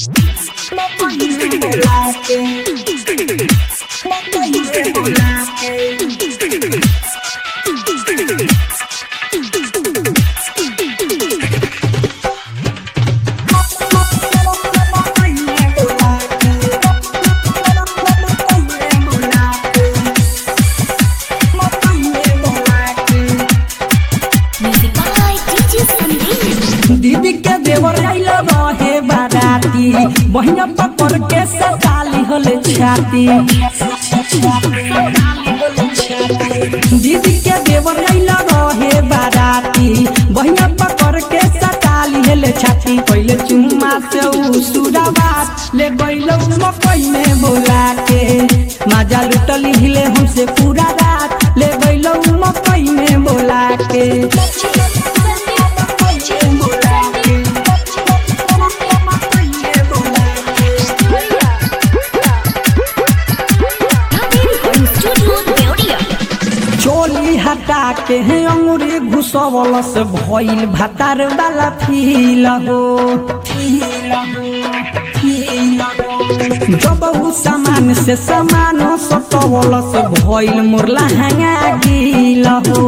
Music by DJ Sandeep. दीदी के देवर आइल रहे बाराती बहिया पकड़ के सताली होले छाती दीदी के देवर आइल रहे बाराती बहिया पकड़ के सताली होले छाती पहले चुम्मा से उ सुराबात ले गइलो मकई में बोला के माजा लुटली हिले हमसे पूरा रात ले गइलो मकई में बोला के Recording Studio Deodia. चोली हटा के है अंगूरी घुसवल से भइल भातार वाला फील हो जब उ सामान से सामान सटवल से भइल मुरला हंगा गिल हो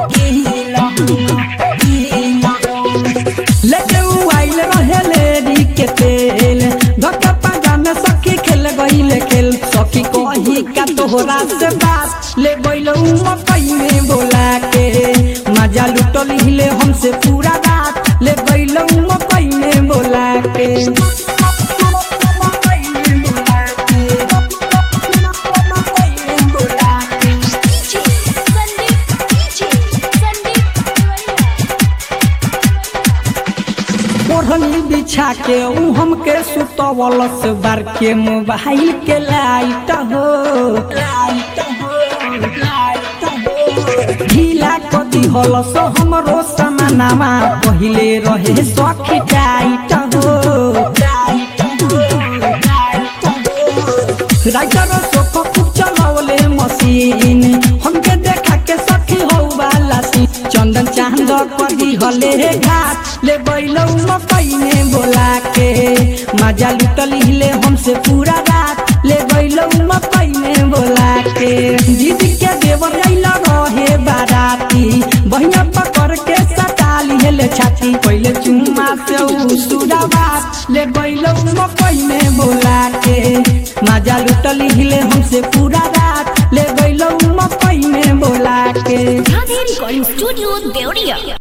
लेके उ आइल रहे लेरी के तेल धक्का पागा में सखी खेल गइल खेल सखी कही का तोहरा से बात ले गइल उ मकई में बोला के मजा लुटल हिले हमसे पूरा रात ले गइल उ मकई में बोला के ओढ़नी बिछा के उ हमके सुतवल से बार के मोबाइल के लाइट हो ढीला कदी हल सो हमरो समानामा पहिले रहे सखी टाइट हो राइटर सोख खूब चलावले मशीन हमके देखा के सखी हो वाला सी चंदन चांद कदी हले घाट ले बैलौ मकई में बोला के मजा लुटल हिले हमसे पूरा रात ले बैलौ मकई में बोला के जीत के देवर आइला रहे बाराती बहिया पकड़ के सटाली हेले छाती पहिले चुम्मा से उ सुराबात ले बैलौ मकई में बोला के मजा लुटल हिले हमसे पूरा रात ले गइलो मकई में बोला के Recording Studio Deodia.